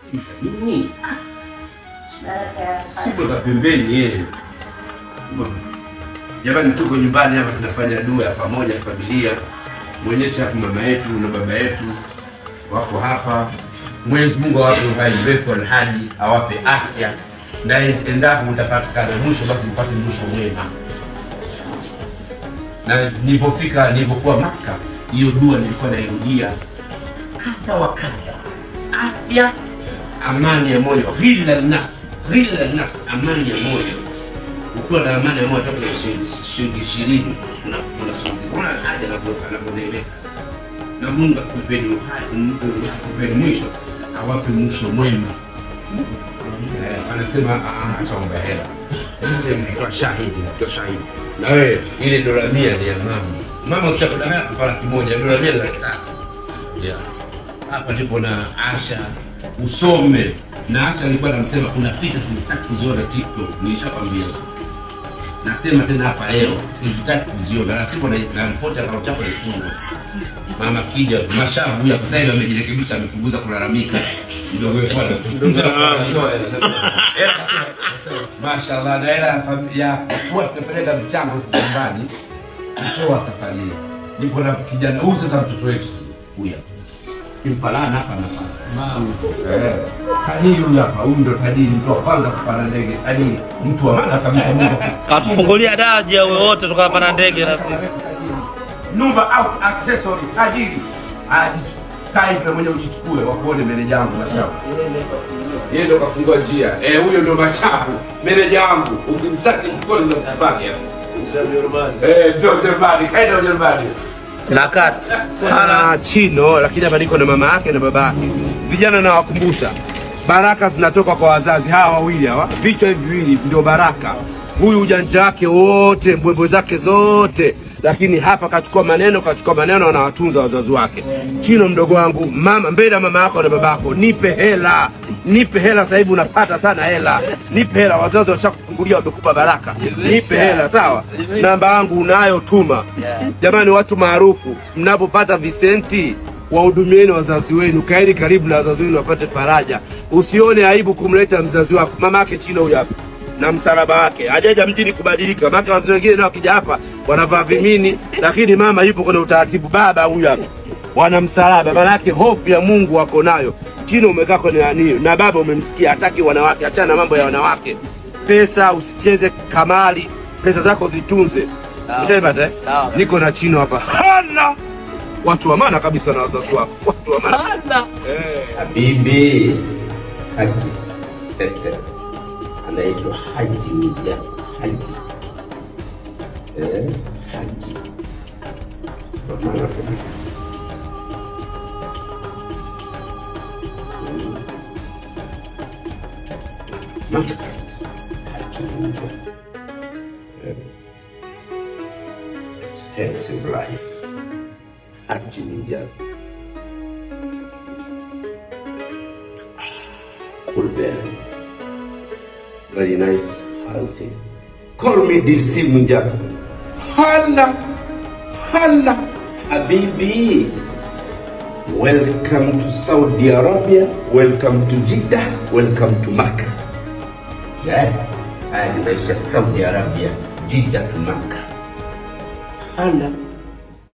Simba nini? Simba za pembeni yeye. Jamani, tuko nyumbani hapa tunafanya dua ya pamoja familia. Mwonyeshe hapa mama yetu na baba yetu wako hapa. Mwenyezi Mungu awape uhai mrefu alhaji, awape afya na endapo mtapatikana mwisho, basi mpate mwisho mwema. Na nilipofika nilipokuwa Maka, hiyo dua nilikuwa nairudia kadha wa kadha, afya, amani ya moyo, ghilla nafsi, ghilla nafsi, amani ya moyo. Ukiwa na amani ya moyo, hata kuna shilingi- shilingi ishirini unasoma haja anapoeleka na Mungu akupeni uhai, Mungu akupeni mwisho, awape mwisho mwema. Eh, Anasema "Ah, ah, ataomba hela. Mtoa shahidi, mtoa shahidi. Na wewe ile dola mia ni ya mama. Mama usitakudanganya kwa laki moja, dola mia ni laki tatu. Yeah. Hapa ndipo na Asha usome na Asha alikuwa anamsema kuna picha sizitaki kuziona TikTok, nilishakwambia nasema tena hapa leo sizitaki kuziona, na sipo na na ripoti ya akaunti yako ilifungwa. Mama kija mashavu huyu sasa hivi amejirekebisha, amepunguza kulalamika mdogo wetu bwana. Mashallah, na hela ya familia huwa tunafanyaga mchango sisi nyumbani, kutoa safari hii. Niko na kijana huyu sasa, mtoto wetu huyu hapa. kimpalana hapa na pale. Eh, tajiri huyu hapa, huyu ndo tajiri, mtu wa kwanza kupanda ndege, tajiri, mtu wa maana kabisa. Mungu Katufungulia daraja wewe wote tukapanda ndege na sisi. Number out accessory tajiri. Aji kaa hivi na mwenyewe ujichukue wakuone meneja wangu Mashavu. Yeye ndo kafungua njia. Eh, huyo ndo Mashavu. Meneja wangu. Ukimsaki mkono ndo kubaki hapa. Eh, ndio Ujerumani, kaenda Ujerumani. Na kati. ana chino lakini hapa niko na mama yake na baba yake. Vijana nawakumbusha, baraka zinatoka kwa wazazi hawa wawili hawa, vichwa hivi viwili ndio baraka. Huyu ujanja wake wote, mbwembwe zake zote, lakini hapa kachukua maneno, kachukua maneno, anawatunza wazazi wake. Chino mdogo wangu, mama mbele ya mama yako na babako, nipe hela, nipe hela. Sasa hivi unapata sana hela, nipe hela. Wazazi washakufungulia, wamekupa baraka, nipe hela, sawa. Namba yangu unayo, tuma. Jamani, watu maarufu, mnapopata visenti wahudumieni wazazi wenu, kaeni karibu na wazazi wenu wapate faraja. Usione aibu kumleta mzazi wako. Mama yake Chino huyu hapa na msalaba wake, hajaja mjini kubadilika. Maana wazee wengine nao wakija hapa wanavaa vimini, lakini mama yupo kwenye utaratibu. Baba huyu hapa wana msalaba, maana yake hofu ya Mungu wako nayo. Chino umekaa kwenye nani na baba umemsikia, hataki wanawake. Achana na mambo ya wanawake. Pesa usicheze kamali, pesa zako zitunze. Ushaipata eh? Sawa. Niko na Chino hapa, hana watu wa maana kabisa na wazazi wako, watu wa maana eh. Habibi. Haji. Anaitwa Haji Mija. Haji. Eh, Haji. Kwa maana kabisa. Maana kabisa. Haji Mija. Eh. Expensive life. Haji Mija. Kulberry. Very nice, healthy. Call me DC Munjaku. Hala, hala, Habibi. Welcome to Saudi Arabia. Welcome to Jeddah. Welcome to Makkah. Yeah. Haya ni maisha ya Saudi Arabia, Jeddah to Makkah. Hala.